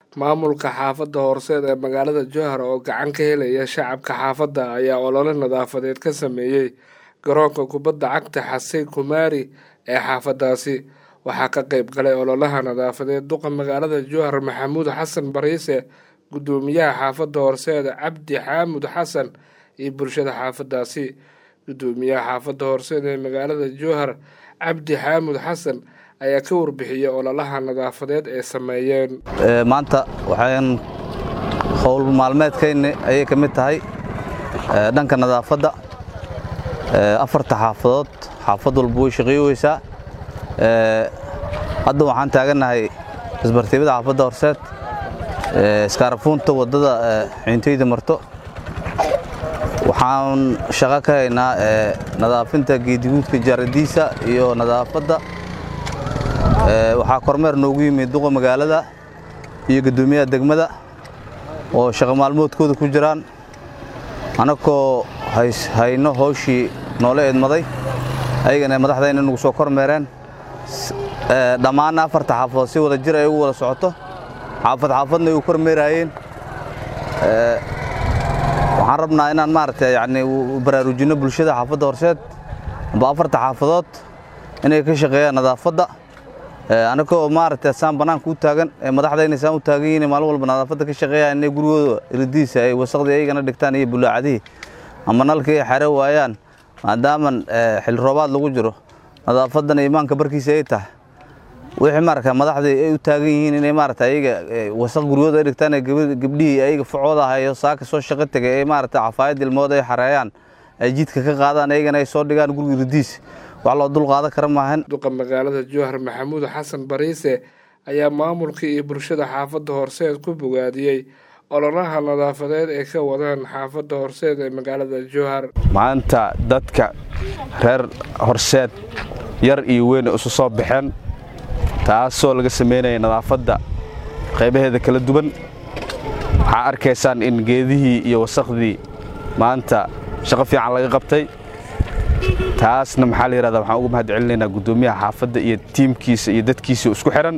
maamulka xaafadda horseed ee magaalada jowhar oo gacan ka helaya shacabka xaafadda ayaa olole nadaafadeed ka sameeyey garoonka kubadda cagta xasey kumaari ee xaafadaasi waxaa ka qeyb galay ololaha nadaafadeed duqa magaalada jowhar maxamuud xasan bariise gudoomiyaha xaafadda horseed cabdi xaamud xasan iyo bulshada xaafadaasi gudoomiyaha xaafadda horseed ee magaalada jowhar cabdi xaamud xasan ayaa ka warbixiyey ololaha nadaafadeed ee sameeyeen maanta waxaan howl maalmeedkayni ayay ka mid tahay dhanka nadaafadda afarta xaafadood xaafad walba way shaqeeyeysaa hadda waxaan taagannahay isbartiibada xaafadda horseed iskaarafuunta waddada xiintayda marto waxaan shaqo ka haynaa nadaafinta geediguudka jaaradiisa iyo nadaafadda waxaa kormeer noogu yimid duqa magaalada iyo guddoomiyaha degmada oo shaqo maalmoodkooda ku jiraan annagoo hayno hawshii noola eedmaday ayagana madaxdayna nagu soo kormeereen dhammaanna afarta xaafadood si wada jir ay ugu wada socoto xaafad xaafadna ay u kormeeraayeen waxaan rabnaa inaan maaragtay yacni baraarujinno bulshada xaafadda horseed amba afarta xaafadood inay ka shaqeeyaan nadaafadda annagoo maaragtay saan bannaanka u taagan ee madaxdayna saan u taagan yihiin maalin walba nadaafadda ka shaqeeyaan inay gurigooda iridiisa ay wasaqdii ayagana dhigtaan iyo bulaacadihii ama nalkii ay xare waayaan maadaaman xilli roobaad lagu jiro nadaafaddana imaanka barkiisa ay tahay wixii maaragta madaxdii ay u taagan yihiin inay maaragta ayaga wasaq guryooda ay dhigtaan ee gabdhihii ayaga facooda ahayo saaka soo shaqo tegay ee maaragta cafaayad ilmood ay xareeyaan ay jidka ka qaadaan ayagana ay soo dhigaan guriga iridiis wax loo dul qaadan kara maahan duqa magaalada jowhar maxamuud xasan bariise ayaa maamulka iyo bulshada xaafadda horseed ku bogaadiyey ololaha nadaafadeed ee ka wadaan xaafadda horseed ee magaalada jowhar maanta dadka reer horseed yar iyo weyn isu soo baxeen taasoo laga samaynaya nadaafadda qaybaheeda kala duwan waxaa arkaysaan in geedihii iyo wasakhdii maanta shaqo fiican laga qabtay taasna maxaa la yidhahdaa waxaan uga mahad celinaynaa guddoomiyaha xaafadda iyo tiimkiisa iyo dadkiisa isku xidhan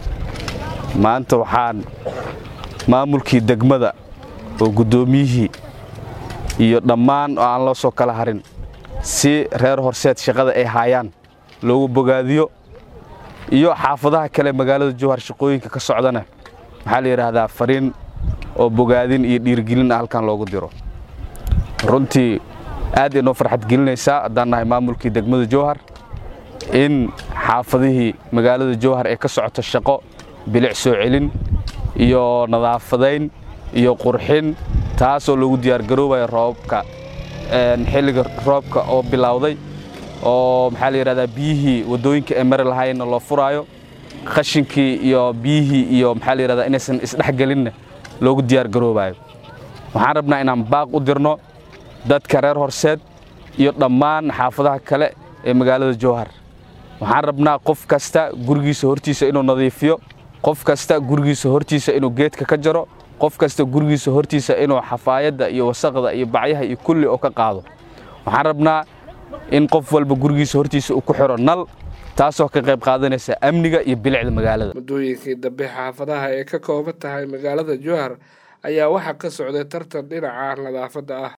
maanta waxaan maamulkii degmada oo guddoomiyihii iyo dhammaan oo aan loo soo kala harin si reer horseed shaqada ay haayaan loogu bogaadiyo iyo xaafadaha kale magaalada jowhar shaqooyinka ka socdana maxaa la yidhaahdaa fariin oo bogaadin iyo dhiirgelin halkan loogu diro runtii aad inoo farxad gelinaysaa haddaan nahay maamulkii degmada jowhar in xaafadihii magaalada jowhar ee ka socoto shaqo bilic soo celin iyo nadaafadayn iyo qurxin taasoo lagu diyaargaroobaya roobka xilliga roobka oo bilowday oo maxaa la yidhahdaa biyihii waddooyinka ee mari lahaayeenna loo furaayo qashinkii iyo biyihii iyo maxaa la yidhahdaa inaysan isdhexgelinna loogu diyaargaroobayo waxaan rabnaa inaan baaq u dirno dadka reer horseed iyo dhammaan xaafadaha kale ee magaalada jowhar waxaan rabnaa qof kasta gurigiisa hortiisa inuu nadiifiyo qof kasta gurigiisa hortiisa inuu geedka ka jaro qof kasta gurigiisa hortiisa inuu xafaayadda iyo wasaqda iyo bacyaha iyo kulli oo ka qaado waxaan rabnaa in qof walba gurigiisa hortiisa uu ku xidho nal taasoo ka qayb qaadanaysa amniga iyo bilicda magaalada muddooyinkii dambe xaafadaha ee ka kooban tahay magaalada jowhar ayaa waxaa ka socday tartan dhinaca nadaafadda ah